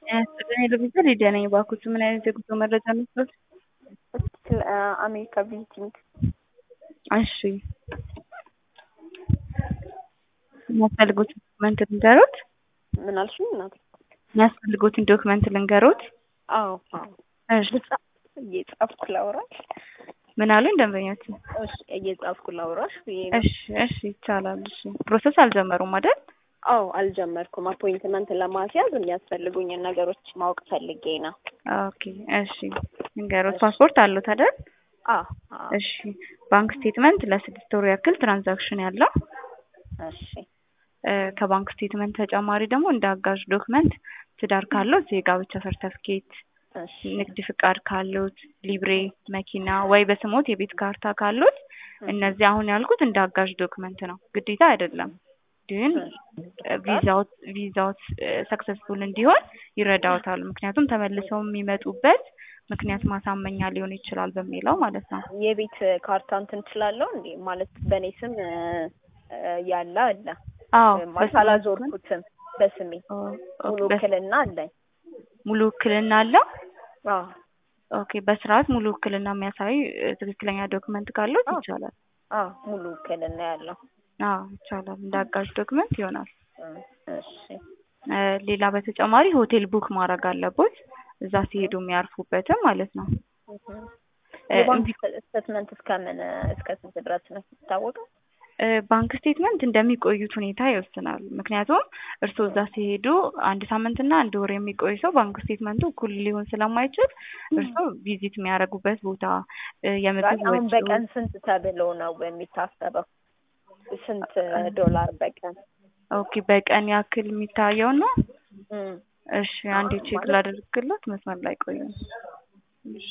ያስጠቀኝ ልብዛ ሊዲያ ነኝ። እባክዎት ምን አይነት የጉዞ መረጃ መስሎት? ስለ አሜሪካ ቪዚቲንግ እሺ የሚያስፈልጉት ዶክመንት ልንገሮት? ምን አልሽኝ እናቴ? የሚያስፈልጉትን ዶክመንት ልንገሮት? አዎ አዎ እሺ እየጻፍኩ ላውራሽ። ምን አሉኝ ደንበኛችን? እሺ እየጻፍኩ ላውራሽ ብዬ ነው። እሺ እሺ ይቻላል። እሺ ፕሮሰስ አልጀመሩም አይደል? አዎ አልጀመርኩም። አፖይንትመንት ለማስያዝ የሚያስፈልጉኝን ነገሮች ማወቅ ፈልጌ ነው። ኦኬ እሺ ንገሮት። ፓስፖርት አሉት አይደል? አዎ አዎ እሺ ባንክ ስቴትመንት ለስድስት ወር ያክል ትራንዛክሽን ያለው እሺ እ ከባንክ ስቴትመንት ተጨማሪ ደግሞ እንደ አጋዥ ዶክመንት ትዳር ካለው የጋብቻ ሰርተፍኬት፣ እሺ ንግድ ፍቃድ ካሉት፣ ሊብሬ መኪና ወይ በስሞት የቤት ካርታ ካሉት እነዚህ አሁን ያልኩት እንደ አጋዥ ዶክመንት ነው፣ ግዴታ አይደለም። ግን ቪዛውት ቪዛውት ሰክሰስፉል እንዲሆን ይረዳውታል። ምክንያቱም ተመልሰው የሚመጡበት ምክንያት ማሳመኛ ሊሆን ይችላል በሚለው ማለት ነው። የቤት ካርታ እንትን እችላለሁ እንዴ? ማለት በእኔ ስም እ እ ያለ አለ አዎ ማለት አላዞርኩትም በስሜ ኦ፣ ሙሉ ኦኬ፣ በስ- ውክልና አለኝ። ሙሉ ውክልና አለው። አዎ ኦኬ በስርዓት ሙሉ ውክልና የሚያሳይ እ፣ ትክክለኛ ዶክመንት ካሉት አዎ። ይቻላል። አዎ ሙሉ ውክልና ያለው አዎ ይቻላል። እንደ አጋዥ ዶክመንት ይሆናል። እ፣ እሺ እ፣ ሌላ በተጨማሪ ሆቴል ቡክ ማድረግ አለቦት እዛ ሲሄዱ የሚያርፉበትም ማለት ነው። እህ። እ፣ የባንክ እንዲ- ስቴትመንት እስከምን እስከ ስንት ድረስ ነው የሚታወቀው? እ፣ ባንክ ስቴትመንት እንደሚቆዩት ሁኔታ ይወስናል። ምክንያቱም እርስዎ እዛ ሲሄዱ አንድ ሳምንትና አንድ ወር የሚቆይ ሰው ባንክ ስቴትመንቱ እኩል ሊሆን ስለማይችል እርስዎ ቪዚት የሚያደርጉበት ቦታ እ፣ የምግብ አሁን ወጪ በቀን ስንት ተብሎ ነው የሚታሰበው? ስንት ዶላር በቀን? ኦኬ በቀን ያክል የሚታየው ነው። እም፣ እሺ አንዴ ቼክ ማለት- ላደርግለት መስመር ላይ ቆዩ። እሺ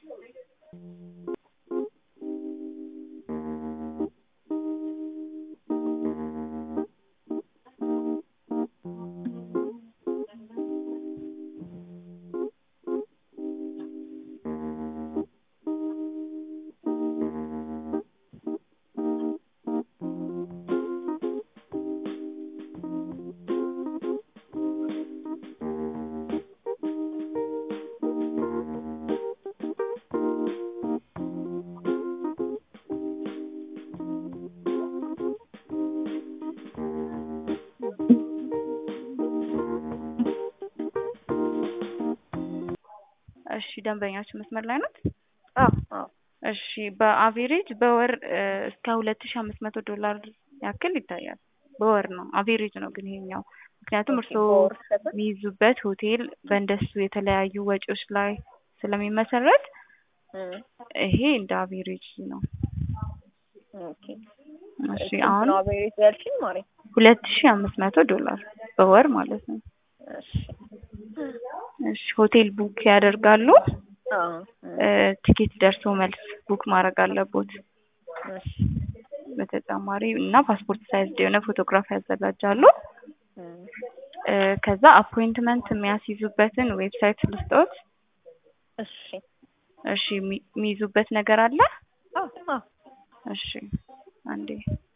እሺ ደንበኛችን መስመር ላይ ናት። አዎ አዎ እሺ በአቬሬጅ በወር እ፣ እስከ ሁለት ሺህ አምስት መቶ ዶላር ያክል ይታያል። በወር ነው አቬሬጅ ነው ግን ይሄኛው ምክንያቱም እርስዎ በወር ስንት? የሚይዙበት ሆቴል በእንደሱ የተለያዩ ወጪዎች ላይ ስለሚመሰረት እም፣ ይሄ እንደ አቬሬጅ ነው። ኦኬ እሺ ስንት አሁን ነው አቬሬጅ ያልሽኝ ማሬ? ሁለት ሺህ አምስት መቶ ዶላር በወር ማለት ነው። እሺ እሺ ሆቴል ቡክ ያደርጋሉ። አዎ እም፣ እ፣ ቲኬት ደርሶ መልስ ቡክ ማድረግ አለቦት። እሺ በተጨማሪ እና ፓስፖርት ሳይዝ የሆነ ፎቶግራፍ ያዘጋጃሉ። እም፣ እ፣ ከዛ አፖይንትመንት የሚያስይዙበትን ዌብሳይት ልስጦት። እሺ እሺ የሚ- የሚይዙበት ነገር አለ። አዎ አዎ እሺ አንዴ